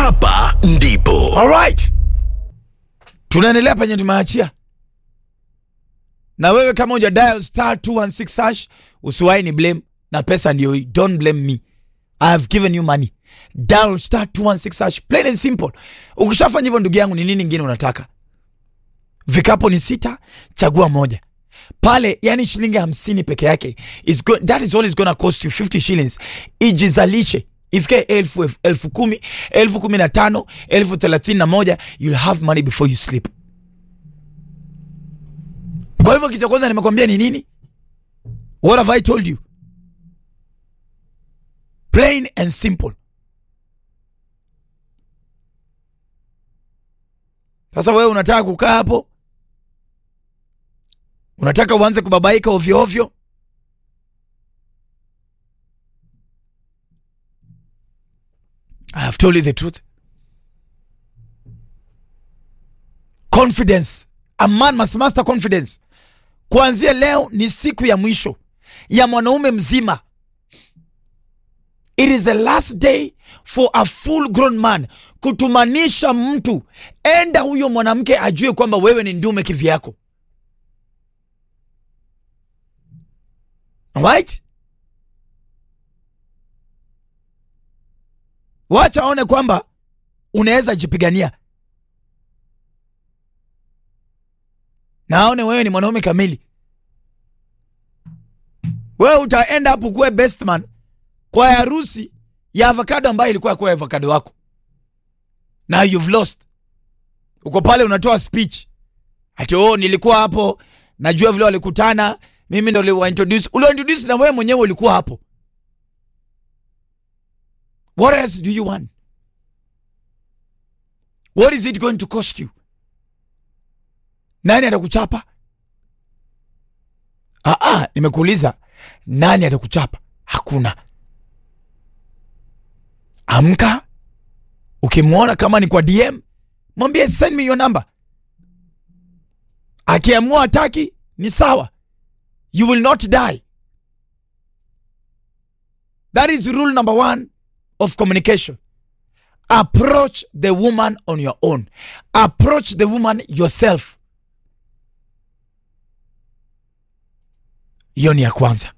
hapa ndipo Alright, tunaendelea penye tumeachia, na wewe kama uja dial star 216 hash usiwahi ni blame na pesa ndio hii. Don't blame me, I have given you money. Dial star 216 hash, plain and simple. Ukishafanya hivyo, ndugu yangu, ni nini ingine unataka? Vikapo ni sita, chagua moja pale, yani shilingi hamsini peke yake is go, that is all is gonna cost you 50 shillings. Ijizalishe ifike elfu, elfu, elfu kumi elfu kumi na tano elfu thelathini na moja you'll have money before you sleep. Kwa hivyo kitu cha kwanza nimekwambia ni nini? What have I told you? Plain and simple. Sasa wewe unataka kukaa hapo, unataka uanze kubabaika ovyo ovyo. I have told you the truth. Confidence. A man must master confidence. Kuanzia leo ni siku ya mwisho ya mwanaume mzima. It is the last day for a full grown man kutumanisha mtu, enda huyo mwanamke ajue kwamba wewe ni ndume kivyako. Alright? Wacha aone kwamba unaweza jipigania na aone wewe ni mwanaume kamili. Wewe utaenda hapo kuwe best man kwa harusi ya avocado ambayo ilikuwa kwa avocado wako, na you've lost. Uko pale unatoa speech ati oh, nilikuwa hapo, najua vile walikutana, mimi ndo niliwa introduce. Ule introduce na wewe mwenyewe ulikuwa hapo. What else do you want? What is it going to cost you? Nani atakuchapa? Ah, ah, nimekuuliza nani atakuchapa? Hakuna. Amka, ukimwona kama ni kwa DM mwambie send me your number. Akiamua hataki ni sawa, you will not die. That is rule number one of communication. Approach the woman on your own. Approach the woman yourself. Hiyo ni ya kwanza.